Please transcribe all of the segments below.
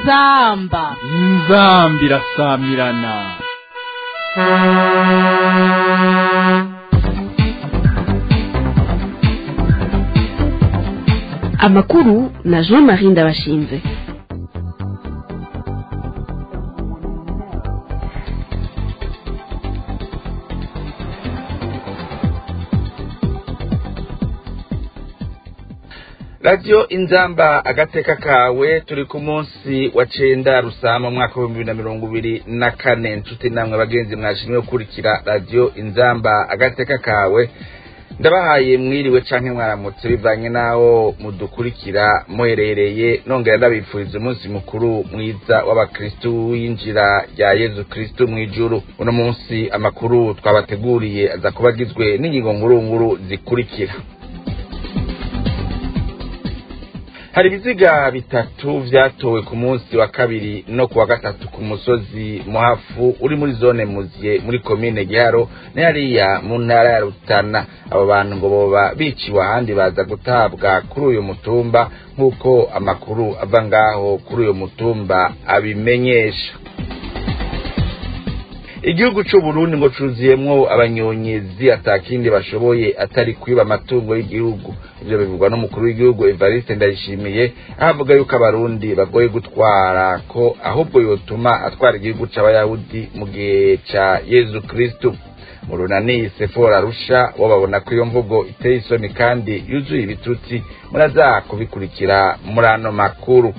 inzamba inzambi irasamirana amakuru na jean marie ndabashinze radiyo inzamba agateka kawe turi ku munsi wa cenda rusama umwaka w'ibihumbi bibiri na mirongo ibiri na kane nshuti namwe bagenzi mwashimwe gukurikira radiyo inzamba agateka kawe ndabahaye mwiriwe canke mwaramutse bivanye n'aho mudukurikira muherereye nongera ndabifuriza umunsi mukuru mwiza w'abakristu w'injira rya yezu kristu mw'ijuru uno munsi amakuru twabateguriye aza kuba agizwe n'ingingo ngurunguru zikurikira hari ibiziga bitatu vyatowe ku munsi wa kabiri no ku wa gatatu ku musozi muhafu uri muri zone muziye muri komine giharo hariya mu ntara ya rutana abo bantu ngo boba biciwe ahandi baza gutabwa kuri uyu mutumba nk'uko amakuru ava ngaho kuri uyu mutumba abimenyesha igihugu c'uburundi ngo cuzuyemwo abanyonyezi atakindi bashoboye atari kwiba amatungo y'igihugu ivyo bivugwa n'umukuru w'igihugu evariste ndayishimiye ahavuga yuko abarundi bagoye gutwara ko ahubwo yotuma atwara igihugu c'abayahudi mu gihe ca yezu kristu mu runani sefora rusha bo babona ko iyo mvugo iteye isoni kandi yuzuye ibitutsi muraza kubikurikira muri ano makuru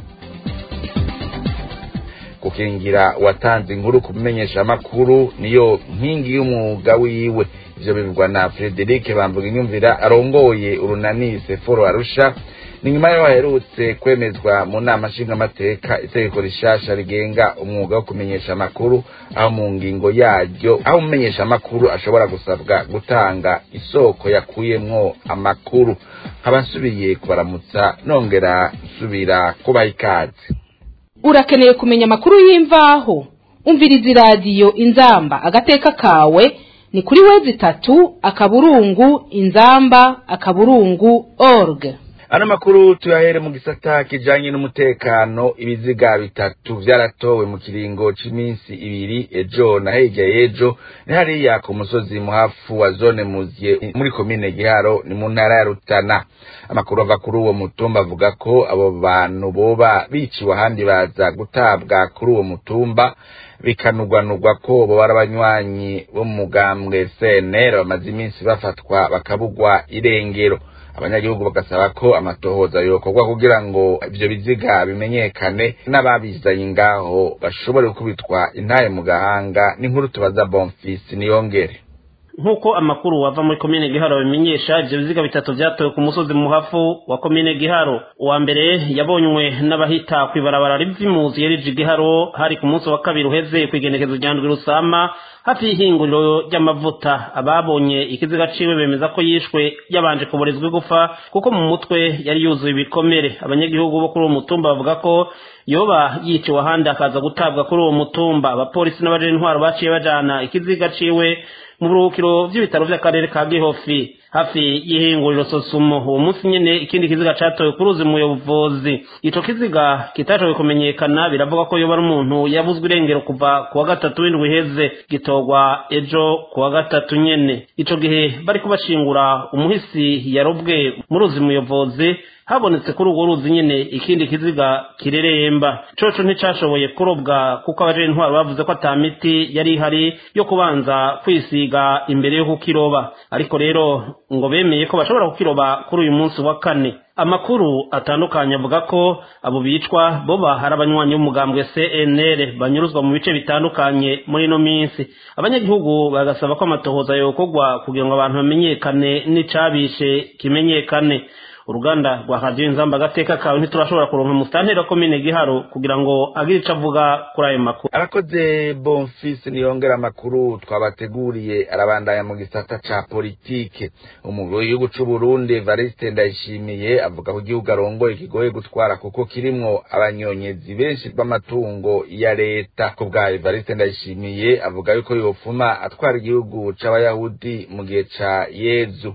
gukingira uwatanze inkuru ku amakuru niyo nkingi y'umwuga wiwe ivyo bivugwa na frederic bambuga inyumvira arongoye urunani seforo arusha ni nyuma yaho haherutse kwemezwa mu nama nshingamateka itegeko rishasha rigenga umwuga wo kumenyesha amakuru aho mu ngingo yaryo aho umumenyesha amakuru ashobora gusabwa gutanga isoko yakuyemwo amakuru nkaba nsubiye kubaramutsa nongera nsubira kubaha ikaze urakeneye kumenya amakuru y'imvaho umviriza iradiyo inzamba agateka kawe ni kuri wezi itatu akaburungu inzamba akaburungu org ano makuru tuyahere mu gisata kijanye n'umutekano ibiziga bitatu vyaratowe mu kiringo c'iminsi ibiri ejo na hirya y'ejo ni hariya ku musozi muhafu wa zone muziye muri komine giharo ni mu ntara ya rutana amakuru ava kuri uwo mutumba avuga ko abo bantu boba biciwe ahandi baza gutabwa kuri uwo mutumba bikanugwanugwa ko bo bari abanywanyi bo mu mugambwe cnr bamaze iminsi bafatwa bakabugwa irengero abanyagihugu bagasaba ko amatohoza yokorwa kugira ngo ivyo biziga bimenyekane n'ababizanye ngaho bashobore gukubitwa intaye mu gahanga n'inkuru tubaza bonfisi niyongere nk'uko amakuru ava muri komine giharo bimenyesha ivyo biziga bitatu vyatowe ku musozi muhafu wa komine giharo uwa mbere yabonywe n'abahita kw'ibarabara rivy'imuzi yarije igiharo hari ku munsi wa kabiri uheze kw'igenekezo rya ndwi rusama hafi y'ihinguriro ry'amavuta ababonye ikiziga ciwe bemeza ko yishwe yabanje kuborezwa igufa kuko mu mutwe yari yuzuye ibikomere abanyagihugu bo kuri uwo mutumba bavuga ko yoba yiciwe ahandi akaza gutabwa kuri uwo mutumba abapolisi n'abaje intwaro baciye bajana ikiziga ciwe mu buruhukiro vy'ibitaro vy'akarere ka gihofi hafi y'ihinguriro sosumo uwo munsi nyene ikindi kiziga catowe ku ruzi muyobozi ico kiziga kitashoboye kumenyekana biravuga ko yoba ari umuntu yabuzwe irengero kuva ku wa gatatu w'indwi iheze gitorwa ejo ku wa gatatu nyene ico gihe bariko bashingura umuhisi yarobwe mu ruzi muyobozi habonetse kuri urwo ruzi nyene ikindi kiziga kireremba coco nticashoboye kurobwa kuko abaje intwaro bavuze ko ata miti yari ihari yo kubanza kwisiga imbere yo kukiroba ariko rero ngo bemeye ko bashobora kukiroba kuri uyu munsi wa kane amakuru atandukanye avuga ko abo bicwa boba hari abanywanyi b'umugambwe CNL banyuruzwa mu bice bitandukanye muri ino minsi abanyagihugu bagasaba ko amatohoza yokorwa kugira ngo abantu bamenyekane n'icabishe kimenyekane uruganda rwa radiyo inzamba agateka kawe ntiturashobora kuronka musitanteri wa komine giharo kugira ngo agire ico avuga kuri ayo makuru arakoze bonfisi niyongera amakuru twabateguriye arabandanya mu gisata ca politike umugwi w'igihugu c'uburundi evariste ndayishimiye avuga ko igihugu arongoye kigoye gutwara kuko kirimwo abanyonyezi benshi b'amatungo ya leta ku bwa evariste ndayishimiye avuga yuko yofuma atwara igihugu c'abayahudi mu gihe ca yezu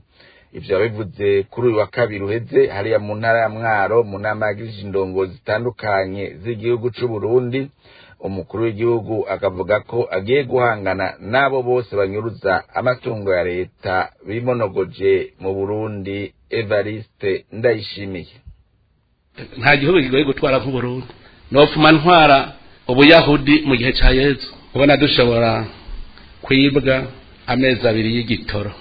ivyo yabivuze kuri uyu wa kabiri uheze hariya mu ntara ya mwaro mu nama yagirije indongozi zitandukanye z'igihugu c'uburundi umukuru w'igihugu akavuga ko agiye guhangana n'abo bose banyuruza amatungo ya leta bimonogoje mu burundi evariste ndayishimiye nta gihugu kigoye gutwara nk'uburundi nopfuma ntwara ubuyahudi mu gihe ca yezu ubona dushobora kwibwa amezi abiri y'igitoro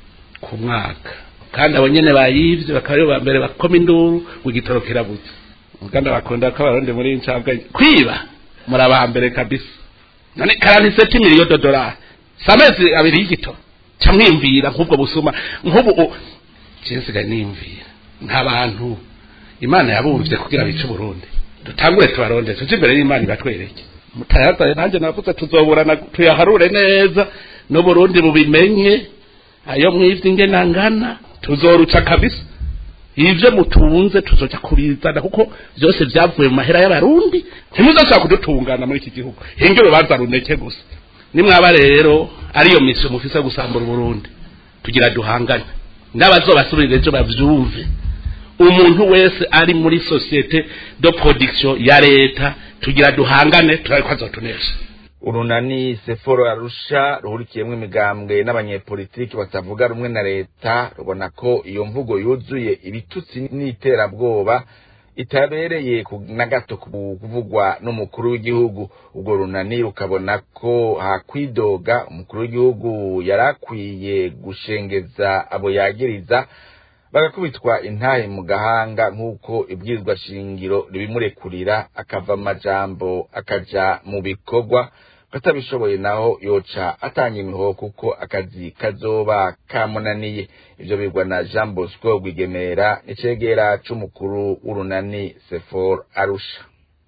ku mwaka kandi abo nyene bayivye bakaba aribo ba mbere bakoma induru ngo igitoro kirabuze kandi bakunda ko abarundi muri ncabwa kwiba muri aba mbere kabisa none karantiseti miliyo dodolari si amezi abiri y'igitoro ca mwimvira nk'ubwo busuma nk'ubu cinsigaye nimvira nk'abantu imana yabumvye kugira bice uburundi dutangure tubaronde tuje imbere y'imana ibatwereke mutayazaye nanjye navuze tuzoburana tuyaharure neza n'uburundi bubimenye ayo mwivye ingena ngana tuzoruca kabisa ivyo mutunze tuzoja kubizana kuko vyose vyavuye mu mahera y'abarundi ntimuzoshobora kudutungana muri iki gihugu hinge urubanza runeke gusa nimwaba rero ariyo misiyo mufise gusambura uburundi tugira duhangane n'abazobasubirira ejo bavyumve umuntu wese ari muri societe de production ya leta tugira duhangane turariko azotunesha urunani seforo arusha ruhurikiyemwo imigambwe n'abanyepolitiki batavuga rumwe na leta rubona ko iyo mvugo yuzuye ibitutsi n'iterabwoba itabereye na gato kuvugwa n'umukuru w'igihugu ubwo runani rukabona ko hakwidoga umukuru w'igihugu yari akwiye gushengeza abo yagiriza bagakubitwa intahe mu gahanga nk'uko ibwirizwa shingiro ribimurekurira akava amajambo akaja mu bikorwa katabishoboye naho yoca atanga imihoho kuko akazi kazoba kamunaniye ivyo bigwa na jean bosco rwigemera n'icegera c'umukuru w'urunani sefor arusha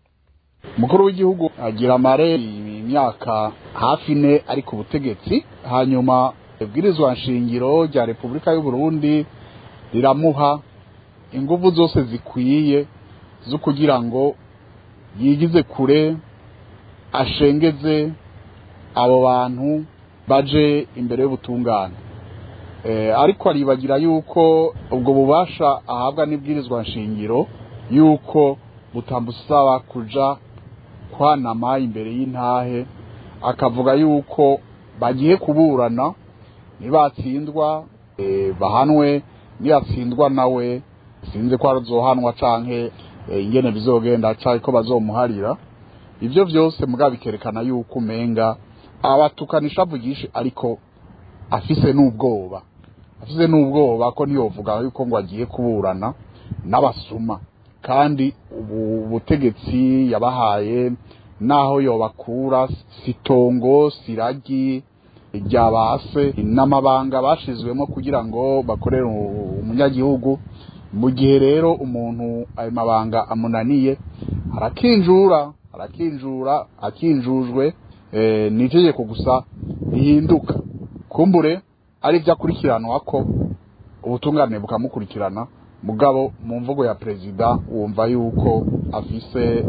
umukuru w'igihugu agira amare imyaka hafi ine ari ku butegetsi hanyuma ibwirizwa nshingiro rya repubulika y'uburundi riramuha inguvu zose zikwiye zo kugira ngo yigize kure ashengeze abo bantu baje imbere y'ubutungane ariko aribagira yuko ubwo bubasha ahabwa n'ibwirizwa nshingiro yuko butamusaba kuja kwanama imbere y'intahe akavuga yuko bagiye kuburana nibatsindwa bahanwe niyatsindwa nawe sinzi ko azohanwa canke ingene bizogenda canke ko bazomuharira ivyo vyose muga bikerekana yuko umenga abatukanisha avugisha ariko afise n'ubwoba afise n'ubwoba ko ntiyovuga yuko ngo agiye kuburana n'abasuma kandi ubu butegetsi yabahaye naho yobakura sitongo siragi rya base n'amabanga bashizwemo kugira ngo bakorere umunyagihugu mu gihe rero umuntu ayo mabanga amunaniye arakinjura arakinjura akinjujwe ni itegeko gusa rihinduka kumbure ari byo akurikiranwa ko ubutungane bukamukurikirana mugabo mu mvugo ya perezida wumva yuko afise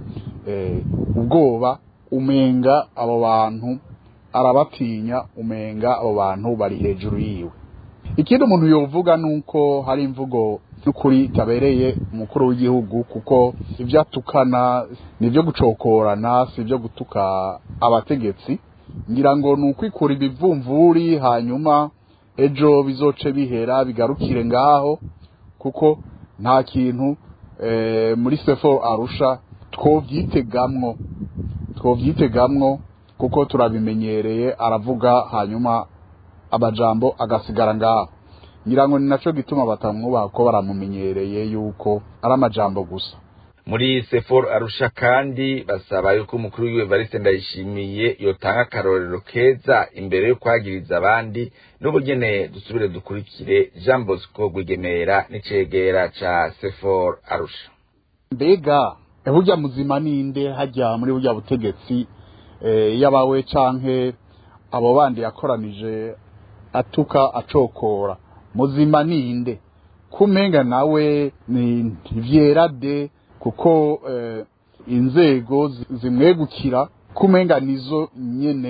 ubwoba umenga abo bantu arabatinya umenga abo bantu bari hejuru yiwe ikindi umuntu yovuga nuko hari imvugo n'ukuri itabereye umukuru w'igihugu kuko ibyo atukana ni ibyo gucokorana si ibyo gutuka abategetsi ngira ngo ni ukwikura ibivumvuri hanyuma ejo bizoce bihera bigarukire ngaho kuko nta kintu muri sefo arusha twobyitegamwo twobyitegamwo kuko turabimenyereye aravuga hanyuma amajambo agasigara ngaho ngira ngo ni nacyo gituma batamwubaha ko baramumenyereye yuko ari amajambo gusa muri sefor arusha kandi basaba yuko umukuru w'iwe Evariste Ndayishimiye yotanga akarorero keza imbere yo kwagiriza abandi n'ubugene dusubire dukurikire Jean Bosco Rwigemera n'icegera ca sefor arusha mbega burya muzima ninde hajya muri burya butegetsi yabawe canke abo bandi yakoranije atuka acokora muzima ninde kumenga nawe ni vyerade kuko inzego zimwegukira kumenga nizo nyene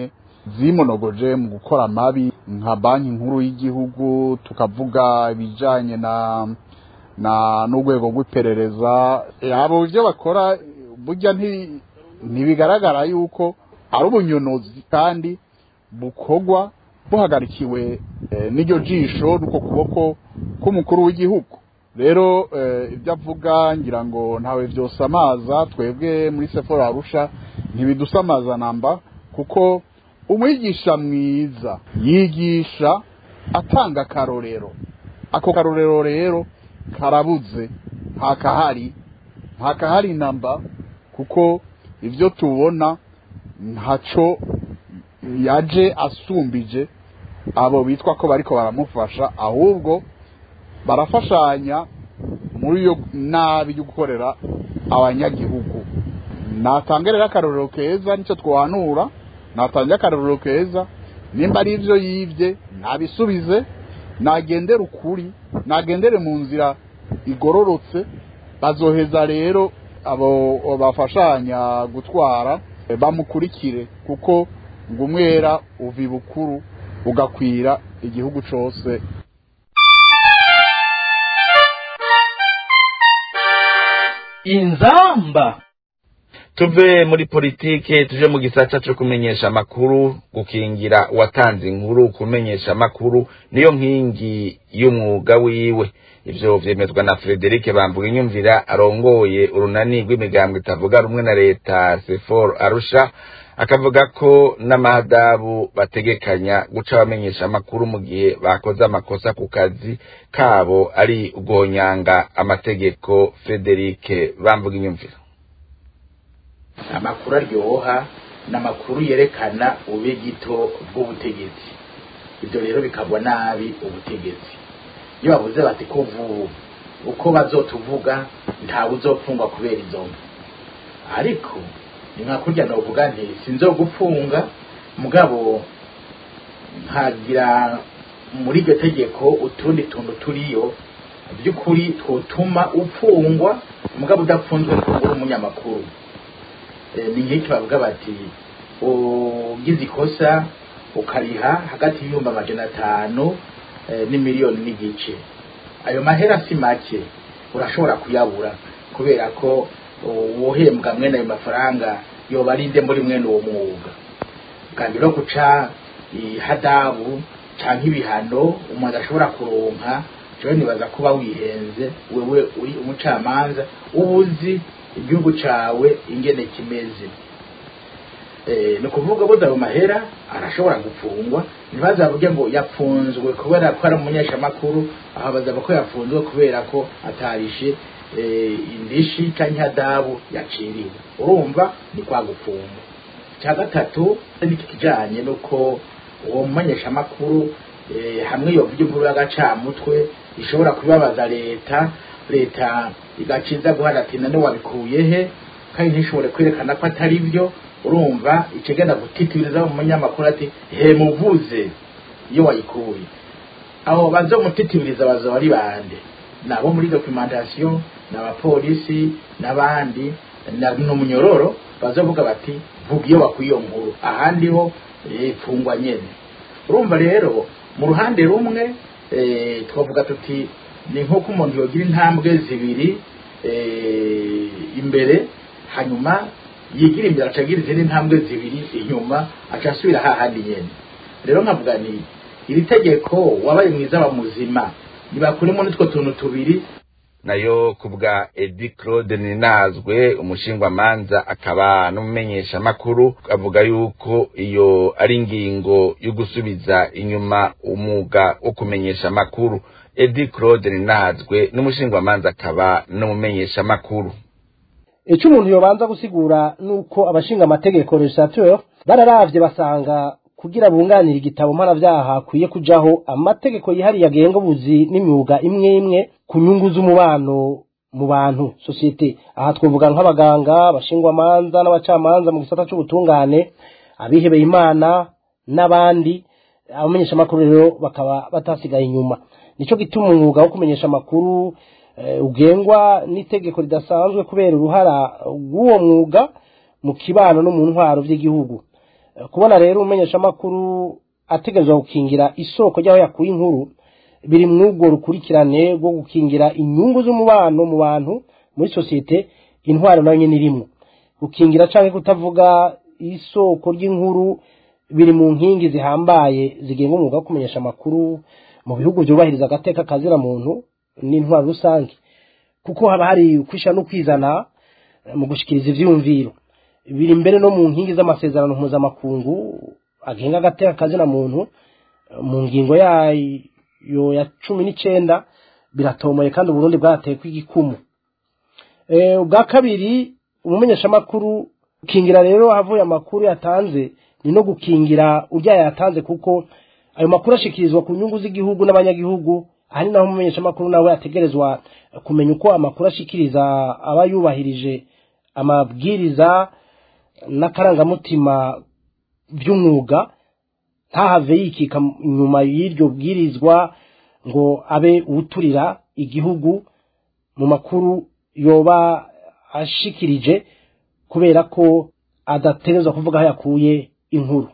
zimonogoje mu gukora amabi nka banki nkuru y'igihugu tukavuga ibijanye na na n'urwego rw'iperereza abo ibyo bakora burya nti- ntibigaragara yuko ari ubunyonozi kandi bukorwa buhagarikiwe eh, n'iryo jisho n'uko kuboko k'umukuru w'igihugu rero eh, ibyo avuga ngira ngo ntawe byosamaza twebwe muri sefora arusha ntibidusamaza namba kuko umwigisha mwiza yigisha atanga akarorero ako karorero rero karabuze ntakahari ntakahari namba kuko ibyo tubona ntaco yaje asumbije abo bitwa ko bariko baramufasha ahubwo barafashanya muri iyo nabi yo gukorera abanyagihugu natanga rero akarorero keza nicyo twahanura natanga akarorero keza nimba ari ibyo yibye ntabisubize nagendere ukuri nagendere mu nzira igororotse bazoheza rero abo bafashanya gutwara eh, bamukurikire kuko ngo umwera uva ibukuru ugakwira igihugu cose inzamba tuve muri politike tuje mu gisata cyo kumenyesha amakuru gukingira uwatanze inkuru kumenyesha amakuru niyo nkingi y'umwuga wiwe ivyo vyemezwa na Frederic Bambuga inyumvira arongoye urunani rw'imigambwe itavuga rumwe na leta Sefor Arusha akavuga ko n'amahadabu bategekanya guca bamenyesha amakuru mu gihe bakoze amakosa ku kazi kabo ari ugonyanga amategeko Frederic Bambuga inyumvira amakuru aryoha ni amakuru yerekana ubugito bw'ubutegetsi ibyo rero bikagwa nabi ubutegetsi iyo bavuze bati ko vuba uko bazotuvuga ntawe uzopfungwa kubera izo mvu ariko ni nka kurya novuga nti sinzo gupfunga mugabo nkagira muri iryo tegeko utundi tuntu turiyo by'ukuri twotuma upfungwa mugabo udapfunzwe kuba umunyamakuru Eh, ni nk'iki bavuga bati ugize ikosa ukariha hagati y'ibihumbi amajana atanu eh, n'imiliyoni n'igice ayo mahera si make urashobora kuyabura kubera ko uwohembwa mwene ayo mafaranga yoba arinde muri mwene uwo mwuga kandi no guca ihadabu canke ibihano umuntu ashobora kuronka jewe nibaza kuba wihenze wewe uri umucamanza uba uzi igihugu cawe ingene kimeze eh ni ukuvuga buze ayo mahera arashobora gupfungwa ntibazavuge ngo yapfunzwe kubera ko ari umunyeshamakuru aho bazava ko yapfunzwe kubera ko atarishe eh, indishi canke ihadabu yaciriwe urumva ni kwa gupfungwa cya gatatu n'iki kijanye nuko uwo mumenyeshamakuru eh, hamwe yovuga inkuru y'agacamutwe ishobora kubibabaza leta leta igaciza guhana ati none wabikuye he kandi ntishobore kwerekana ko atari byo urumva ikigenda gutitiriza mu munyamakuru ati he muvuze iyo wayikuye aho bazomutitiriza bazaba ari bande nabo muri documentation n'abapolisi n'abandi na n'umunyororo bazovuga bati vuga iyo wakuye iyo nkuru ahandi ho eh, fungwa nyene urumva rero mu ruhande rumwe eh, twavuga tuti ni nk'uko umuntu yogira intambwe zibiri eh, imbere hanyuma yigira imbere acagira izindi ntambwe zibiri inyuma aca asubira hahandi nyene rero nkavuga ni iri tegeko wabaye mwiza wa muzima nibakuremo n'utwo tuntu tubiri nayo ku bwa edi claude ninazwe umushingwamanza akaba n'umumenyeshamakuru avuga yuko iyo ari ingingo yo gusubiza inyuma umwuga wo kumenyesha amakuru edi claude ninazwe n'umushingwamanza akaba n'umumenyeshamakuru icyo umuntu yobanza gusigura ni uko abashinga amategeko legislateur bararavye basanga kugira bunganira igitabo mpanavyaha hakwiye kujaho amategeko yihariye agenga ubuzi n'imyuga imwe imwe ku nyungu z'umubano mu bantu sosiyete aha twavuga nk'abaganga abashingwamanza n'abacamanza mu gisata c'ubutungane abihebeye imana n'abandi abamenyeshamakuru rero bakaba batasigaye inyuma nico gituma umwuga wo kumenyesha amakuru eh, ugengwa n'itegeko ridasanzwe kubera uruhara rw'uwo mwuga mu kibano no mu ntwaro vy'igihugu kubona rero umumenyeshamakuru ategerezwa gukingira isoko ry'aho yakuye inkuru biri mu ubwo rukurikirane rwo gukingira inyungu z'umubano mu bantu muri sosiyete intwaro nayo nyine irimo gukingira cyangwa kutavuga isoko ry'inkuru biri mu nkingi zihambaye zigenga umwuga wo kumenyesha amakuru mu bihugu byubahiriza agateka kazira muntu n'intwaro rusange kuko haba hari ukwisha no kwizana mu gushyikiriza ibyiyumviro biri mbere no mu nkingi z'amasezerano mpuzamakungu agenga agateka kazina muntu mu ngingo yayo ya cumi n'icyenda biratomoye kandi uburundi bwateye kw'igikumu ubwa kabiri umumenyeshamakuru gukingira rero havuye amakuru yatanze ni no gukingira urya yatanze kuko ayo makuru ashikirizwa ku nyungu z'igihugu n'abanyagihugu aha ni naho umumenyeshamakuru nawe ategerezwa kumenya uko amakuru ashikiriza aba yubahirije amabwiriza n'akarangamutima by'umwuga ntahave yikika inyuma y'iryo bwirizwa ngo abe uwuturira igihugu mu makuru yoba ashikirije kubera ko adategerezwa kuvuga aho yakuye inkuru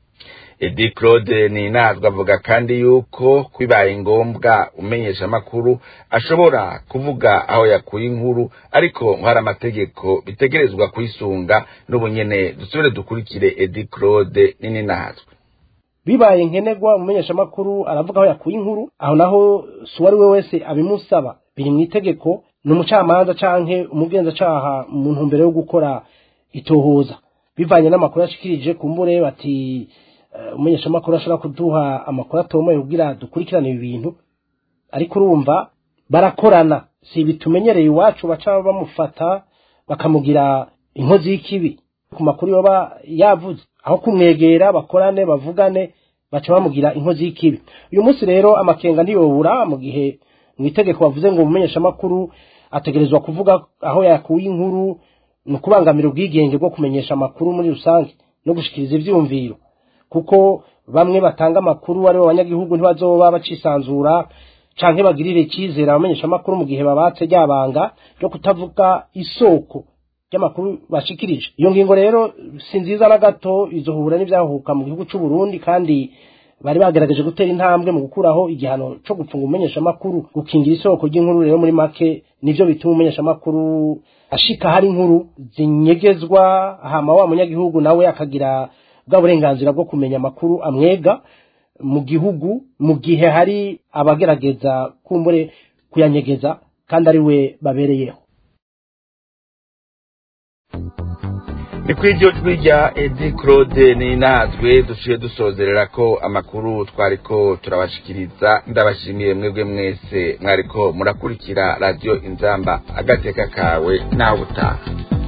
edi claude ni inazwa avuga kandi yuko bibaye ngombwa umenyesha amakuru ashobora kuvuga aho yakuye inkuru ariko hari amategeko bitegerezwa kuyisunga n'ubunyene dusubire dukurikire edi claude ni ninazwe bibaye nkenerwa umumenyeshamakuru aravuga aho yakuye inkuru aho naho si uwo ari we wese abimusaba biri mu itegeko ni umucamanza canke umugenzacyaha mu ntumbero yo gukora itohoza bivanye n'amakuru yashikirije kumbure bati umumenyeshamakuru ashobora kuduha amakuru atomoye kugira dukurikirane ibi bintu ariko urumva barakorana si ibi tumenyereye iwacu baca bamufata bakamugira inkozi y'ikibi ku makuru yoba yavuze aho kumwegera bakorane bavugane baca bamugira inkozi y'ikibi uyu munsi rero amakenga ntiyobura mu gihe mu itegeko bavuze ngo umumenyeshamakuru ategerezwa kuvuga aho yakuye inkuru ni ukubangamira ubwigenge bwo kumenyesha amakuru muri rusange no gushikiriza ibyumviro kuko bamwe batanga amakuru ari bo banyagihugu ntibazoba bacisanzura canke bagirire icyizere abamenyesha amakuru mu gihe babatse ryabanga ryo kutavuga isoko ry'amakuru bashikirije iyo ngingo rero si nziza na gato izohura n'ibyahuka mu gihugu cy'u Burundi kandi bari bagerageje gutera intambwe mu gukuraho igihano cyo gupfunga umumenyesha amakuru gukingira isoko ry'inkuru rero muri make nivyo bituma umumenyesha amakuru ashika hari inkuru zinyegezwa hama wa munyagihugu nawe akagira bwa burenganzira bwo kumenya amakuru amwega mu gihugu mu gihe hari abagerageza kumbure kuyanyegeza kandi ari we babereyeho ni ku iryo jwi rya edi claude ni natwe duciye dusozerera ko amakuru twariko turabashikiriza ndabashimiye mwebwe mwese mwariko murakurikira radiyo inzamba agateka kawe nawe utaha